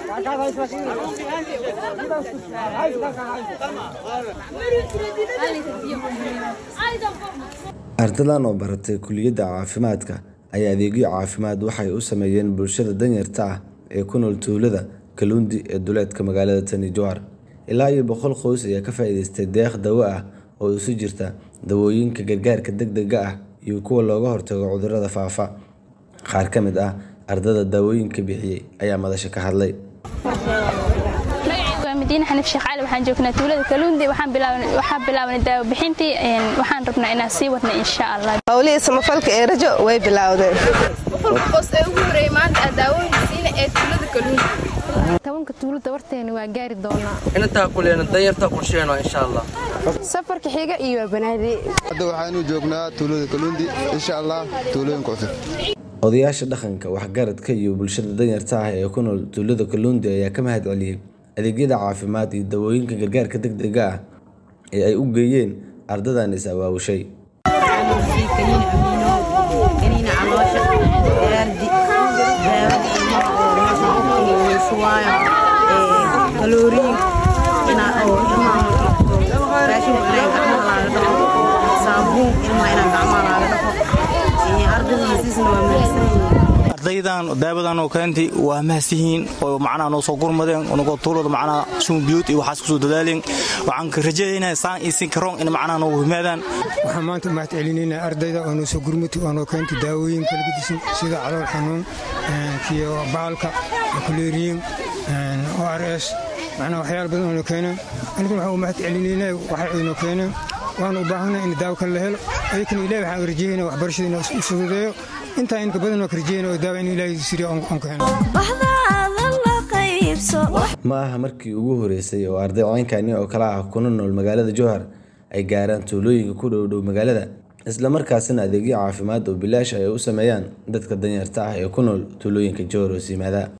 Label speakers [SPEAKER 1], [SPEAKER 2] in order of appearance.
[SPEAKER 1] ardadan oo baratay kuliyadda caafimaadka ayaa adeegyo caafimaad waxay u sameeyeen bulshada danyarta ah ee ku nool tuulada Kaluundi ee duleedka magaalada Tani Jowhar. Ilaa iyo boqol qoys ayaa ka faa'iidaystay deeq dawo ah oo isu jirta dawooyinka gargaarka degdegga ah iyo kuwa looga hortago cudurrada faafa. Qaar ka mid ah ardayda daawooyinka bixiyay ayaa madasha ka hadlay.
[SPEAKER 2] magacaygu waa madiine xaniif sheekh cali waxaan joognaa tuulada kaluundi waxaan bilaawnay waxaan bilaawnay daawo bixintii een, waxaan rabnaa inaan sii wadna insha allah
[SPEAKER 3] howlihii samafalka ee rajo way bilowdeen
[SPEAKER 2] qof ee ugu horeeyay maanta aa daawooyinka siina ee tuulada kaluundi
[SPEAKER 4] tobanka tuulada warteena waa gaari doonaa
[SPEAKER 5] intaa kuleena danyarta qorsheeno insha allah
[SPEAKER 4] safarka xiga iyo banaadi
[SPEAKER 6] hadda waxaanu joognaa tuulada kaluundi insha allah tuulooyinka cusub
[SPEAKER 1] Odayaasha dhaqanka, waxgaradka iyo bulshada danyarta ah ee ku nool tuulada Kaluundi ayaa ka mahad celiyay adeegyada caafimaad iyo dawooyinka gargaarka degdegga ah ee ay u geeyeen ardadan is abaabushay.
[SPEAKER 7] ardaydan daawadan oo keentay waa mahadsihiin oo macnaha noo soo gurmadeen nagoo tuulada macnaha sumbiyuut iyo waxaas kusoo dadaaleen waxaan ka rajaynayaa saan iyo sin karoon in macnaha noogu yimaadaan
[SPEAKER 8] waxaan maanta mahad celinaynaa ardayda oo noo soo gurmutay oo noo keentay daawooyin kala gedisan sida calool xanuun iyo baalka kuleeriyin o r s macnaha waxyaala badan oo noo keeneen aniguna waxaan u mahad celinaynaa waxa ay noo keeneen waana u baahanay in daawo kale la helo ayakana ilahi waxaan rajaynaa waxbarashada inuu u fududeeyo intaa inka badan oo ka rajaynaa oo daawo in ilaahi siriyo aan ka helo
[SPEAKER 1] Ma aha markii ugu horeysay oo arday caynkani oo kale ah kuna nool magaalada Jowhar ay gaaraan tuulooyinka ku dhow dhow magaalada, isla markaasina adeegyo caafimaad oo bilaash ah ay u sameeyaan dadka danyarta ah ee ku nool tuulooyinka Jowhar hoos yimaada.